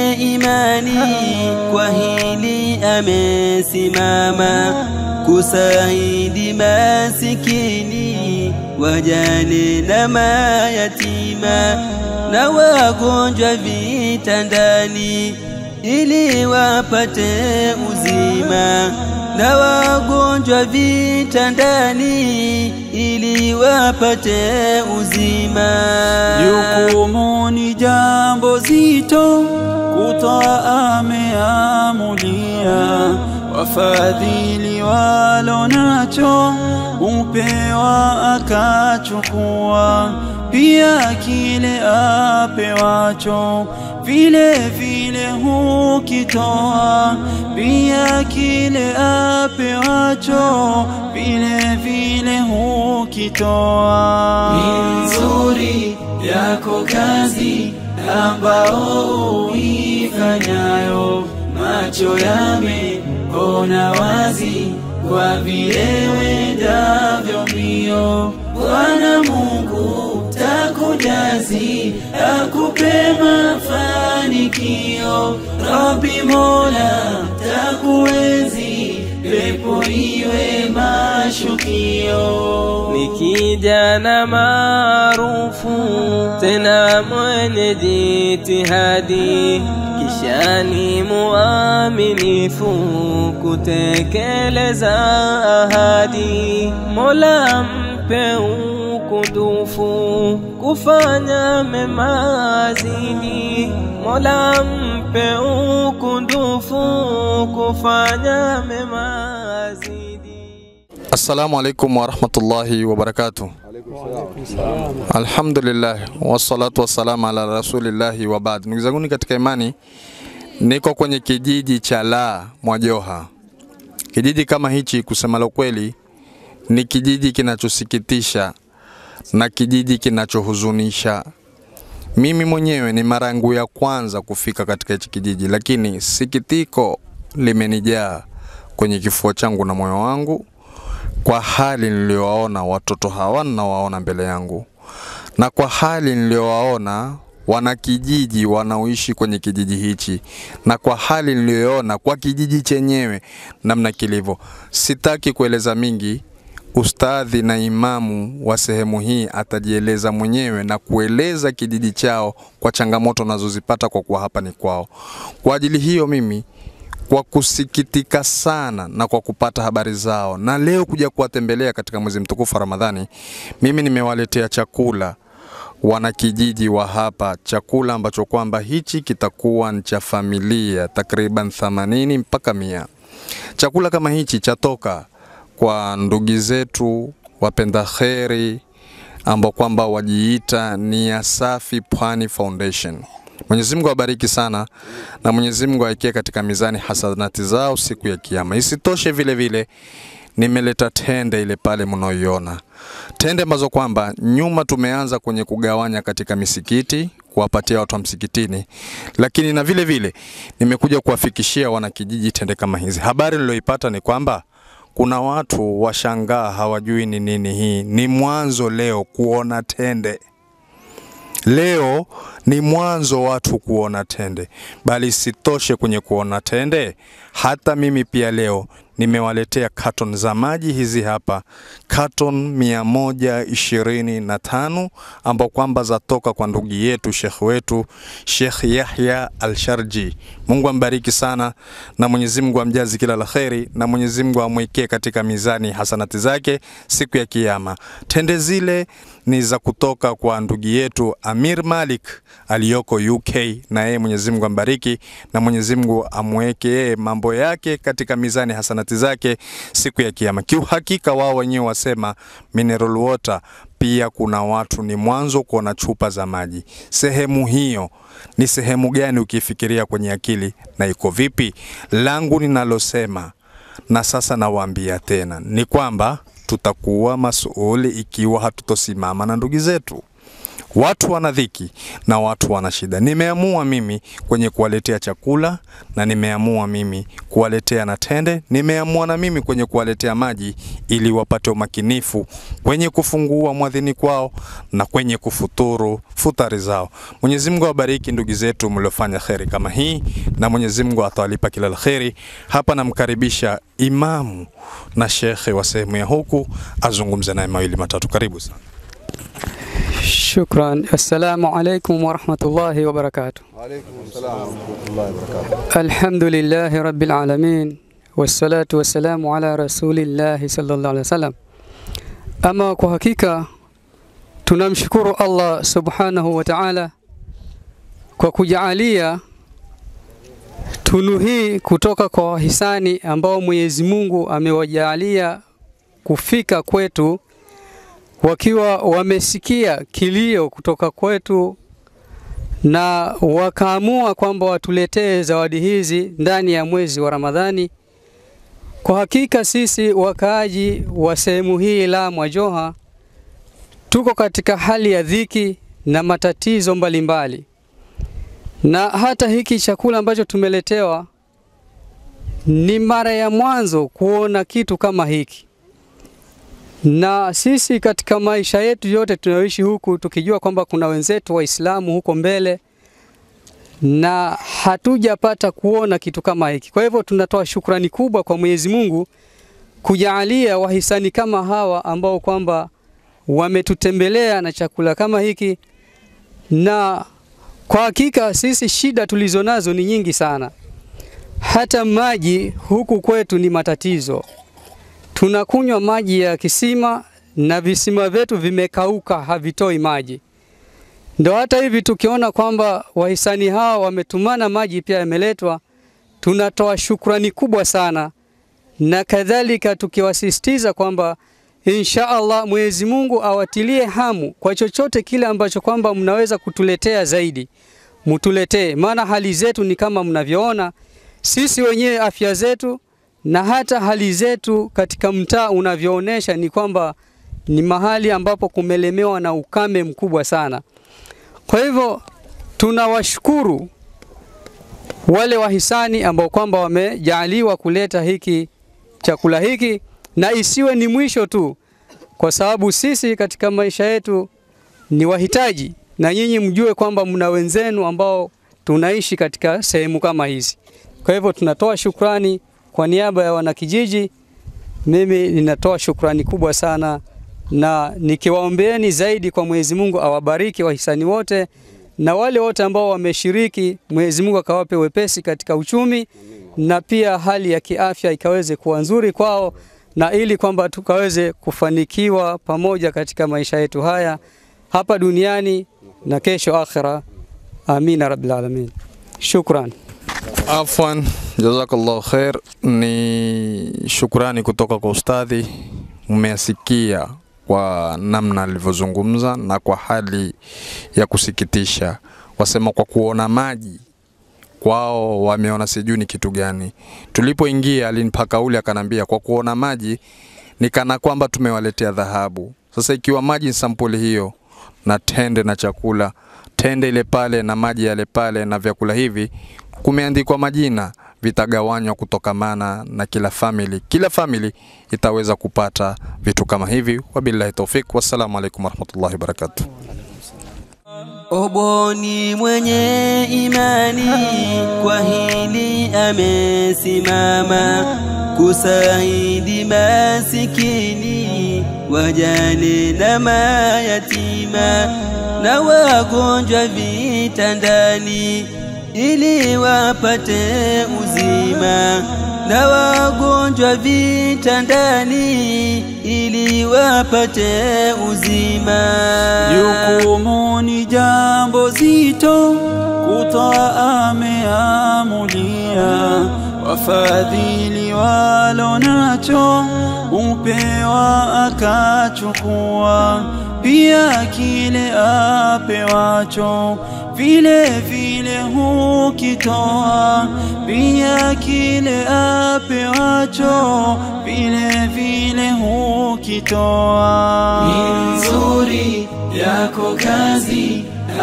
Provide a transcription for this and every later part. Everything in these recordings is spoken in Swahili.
mwenye imani kwa hili amesimama kusaidi masikini wajane na mayatima na wagonjwa vitandani ili wapate uzima na wagonjwa vitandani ili wapate uzima. Jukumu ni jambo zito, kutoa ameamulia, wafadhili walo nacho upewa akachukua, pia kile apewacho vile vile hukitoa, pia kile apewacho vile vile hukitoa. Ni nzuri yako kazi ambao uifanyayo, macho yameona wazi kwa vile wendavyo mbio. Bwana Mungu takujazi, akupe mafanikio. Rabbi Mola takuenzi, pepo iwe mashukio. ni kijana maarufu tena mwenye jitihadi, kisha ni muaminifu kutekeleza ahadi. Mola mpe ukundufu kufanya mema zidi, Mola mpe ukundufu kufanya mema zidi. Assalamu alaikum warahmatullahi wabarakatuh. Alhamdulillah wassalatu wassalamu ala rasulillahi wa baad. Ndugu zangu katika imani, niko kwenye kijiji cha La Mwajoha. Kijiji kama hichi, kusema la kweli, ni kijiji kinachosikitisha na kijiji kinachohuzunisha. Mimi mwenyewe ni mara yangu ya kwanza kufika katika hichi kijiji, lakini sikitiko limenijaa kwenye kifua changu na moyo wangu kwa hali niliyowaona watoto hawa ninawaona mbele yangu, na kwa hali niliyowaona wanakijiji wanaoishi kwenye kijiji hichi, na kwa hali niliyoona kwa kijiji chenyewe namna kilivyo. Sitaki kueleza mingi, ustadhi na imamu wa sehemu hii atajieleza mwenyewe na kueleza kijiji chao kwa changamoto nazozipata kwa kuwa hapa ni kwao. Kwa ajili hiyo mimi kwa kusikitika sana na kwa kupata habari zao na leo kuja kuwatembelea katika mwezi mtukufu wa Ramadhani, mimi nimewaletea chakula wanakijiji wa hapa, chakula ambacho kwamba hichi kitakuwa ni cha familia takriban 80 mpaka mia. Chakula kama hichi chatoka kwa ndugu zetu wapenda kheri ambao kwamba wajiita Nia Safi Pwani Foundation. Mwenyezi Mungu awabariki sana na Mwenyezi Mungu awekee katika mizani hasanati zao siku ya Kiyama. Isitoshe vile vile nimeleta tende ile pale mnaoiona, tende ambazo kwamba nyuma tumeanza kwenye kugawanya katika misikiti kuwapatia watu wa msikitini, lakini na vile vile nimekuja kuwafikishia wanakijiji tende kama hizi. Habari niliyoipata ni kwamba kuna watu washangaa, hawajui ni nini hii. Ni mwanzo leo kuona tende Leo ni mwanzo watu kuona tende, bali sitoshe kwenye kuona tende, hata mimi pia leo nimewaletea katon za maji hizi hapa, katon mia moja ishirini na tano ambao kwamba zatoka kwa ndugu yetu shekh wetu Shekh Yahya Al-Sharji. Mungu ambariki sana na Mwenyezi Mungu amjazi kila la kheri na Mwenyezi Mungu amwekee katika mizani hasanati zake siku ya Kiyama. Tende zile ni za kutoka kwa ndugu yetu Amir Malik aliyoko UK, na yeye Mwenyezi Mungu ambariki na Mwenyezi Mungu amweke yeye mambo yake katika mizani hasanati zake siku ya Kiyama. Kiuhakika wao wenyewe wasema mineral water pia kuna watu ni mwanzo kuona chupa za maji. Sehemu hiyo ni sehemu gani ukifikiria kwenye akili na iko vipi? Langu ninalosema na sasa nawaambia tena ni kwamba tutakuwa masuuli ikiwa hatutosimama na ndugu zetu Watu wana dhiki na watu wana shida. Nimeamua mimi kwenye kuwaletea chakula na nimeamua mimi kuwaletea na tende, nimeamua na mimi kwenye kuwaletea maji ili wapate umakinifu kwenye kufungua mwadhini kwao na kwenye kufuturu futari zao. Mwenyezi Mungu awabariki ndugu zetu mliofanya kheri kama hii, na Mwenyezi Mungu atawalipa kila la kheri. Hapa namkaribisha imamu na shekhe wa sehemu ya huku azungumze naye mawili matatu. Karibu sana. Shukran. Assalamu alaikum warahmatullahi wabarakatuh. Alhamdulillahi rabbil alamin wassalatu wassalamu ala rasulillahi sallallahu alaihi wasallam. Ama kwa hakika tunamshukuru Allah subhanahu wa ta'ala kwa kujaalia tunu hii kutoka kwa wahisani ambao Mwenyezi Mungu amewajaalia kufika kwetu wakiwa wamesikia kilio kutoka kwetu na wakaamua kwamba watuletee zawadi hizi ndani ya mwezi wa Ramadhani. Kwa hakika sisi wakaaji wa sehemu hii la Mwajoha tuko katika hali ya dhiki na matatizo mbalimbali mbali. Na hata hiki chakula ambacho tumeletewa ni mara ya mwanzo kuona kitu kama hiki na sisi katika maisha yetu yote tunayoishi huku tukijua kwamba kuna wenzetu Waislamu huko mbele na hatujapata kuona kitu kama hiki. Kwa hivyo tunatoa shukrani kubwa kwa Mwenyezi Mungu kujaalia wahisani kama hawa ambao kwamba wametutembelea na chakula kama hiki, na kwa hakika sisi shida tulizo nazo ni nyingi sana. Hata maji huku kwetu ni matatizo tunakunywa maji ya kisima na visima vyetu vimekauka, havitoi maji. Ndo hata hivi tukiona kwamba wahisani hawa wametumana maji pia yameletwa, tunatoa shukrani kubwa sana, na kadhalika tukiwasisitiza kwamba insha Allah Mwenyezi Mungu awatilie hamu kwa chochote kile ambacho kwamba mnaweza kutuletea zaidi, mutuletee, maana hali zetu ni kama mnavyoona, sisi wenyewe afya zetu na hata hali zetu katika mtaa unavyoonesha ni kwamba ni mahali ambapo kumelemewa na ukame mkubwa sana. Kwa hivyo tunawashukuru wale wahisani ambao kwamba wamejaaliwa kuleta hiki chakula hiki, na isiwe ni mwisho tu, kwa sababu sisi katika maisha yetu ni wahitaji, na nyinyi mjue kwamba mna wenzenu ambao tunaishi katika sehemu kama hizi. Kwa hivyo tunatoa shukrani kwa niaba ya wanakijiji, mimi ninatoa shukrani kubwa sana, na nikiwaombeeni zaidi kwa Mwenyezi Mungu awabariki wahisani wote na wale wote ambao wameshiriki, Mwenyezi Mungu akawape wepesi katika uchumi na pia hali ya kiafya ikaweze kuwa nzuri kwao, na ili kwamba tukaweze kufanikiwa pamoja katika maisha yetu haya hapa duniani na kesho akhira. Amina rabbil alamin. Shukran. Afwan, jazakallahu khair. Ni shukrani kutoka kwa ustadhi, mmeyasikia kwa namna alivyozungumza na kwa hali ya kusikitisha. Wasema kwa kuona maji kwao wameona sijui ni kitu gani. Tulipoingia alinipa kauli akanambia, kwa kuona maji ni kana kwamba tumewaletea dhahabu. Sasa ikiwa maji ni sampuli hiyo na tende na chakula, tende ile pale na maji yale pale na vyakula hivi kumeandikwa majina, vitagawanywa kutokamana na kila family. Kila family itaweza kupata vitu kama hivi. Wabillahi taufik, wassalamu alaikum warahmatullahi wabarakatuh. Oboni mwenye imani kwa hili amesimama kusaidia masikini, wajane na mayatima na wagonjwa vitandani, ili wapate uzima na wagonjwa vitandani, ili wapate uzima. Jukumu ni jambo zito, kutoa ameamulia, wafadhili walo nacho upewa akachukua, pia kile apewacho vile vile hukitoa, pia kile apewacho vile vile hukitoa. Ni nzuri yako kazi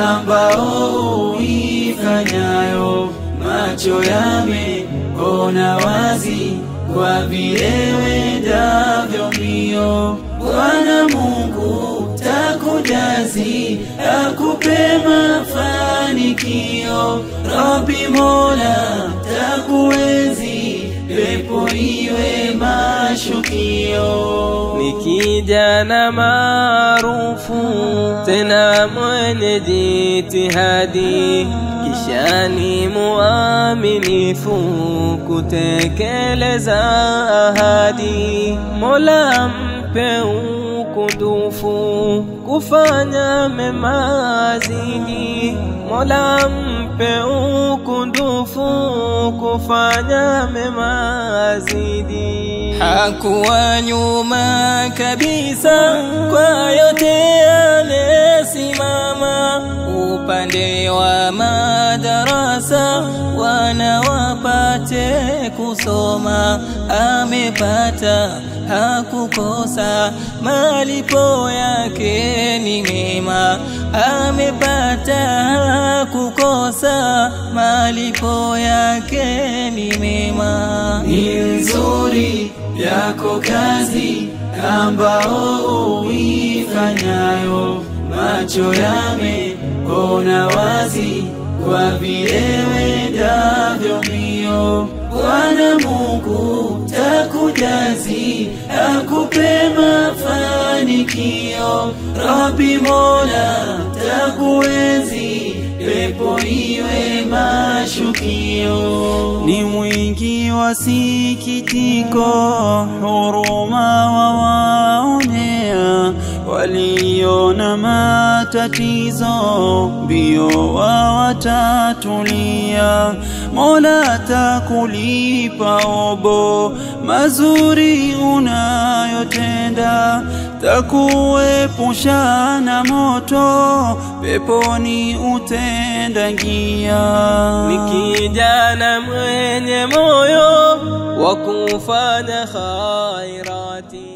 ambao uifanyayo, macho yameona wazi kwa vile wendavyo mbio. Bwana Mungu takujazi, akupe mafanikio. Rabbi Mola takuenzi, pepo iwe mashukio. ni kijana maarufu tena mwenye jitihadi, kisha ni muaminifu kutekeleza ahadi. Mola mpe ukundufu kufanya mema zidi. Mola mpe ukundufu kufanya mema zidi. hakuwa nyuma kabisa kwa yote amesimama upande wa madarasa wana wapate kusoma amepata hakukosa malipo yake ni mema amepata hakukosa malipo yake ni mema ni nzuri yako kazi ambao uifanyayo, macho yameona wazi kwa vile wendavyo mbio. Bwana Mungu takujazi, akupe mafanikio. Rabbi Mola takuenzi, pepo iwe mashukio. Ni mwingi wa sikitiko, huruma wawaonea waliona matatizo, mbio wawatatulia. Mola takulipa obo mazuri unayotenda, takuepusha na moto, peponi utendangia. ni kijana mwenye moyo wa kufanya khairati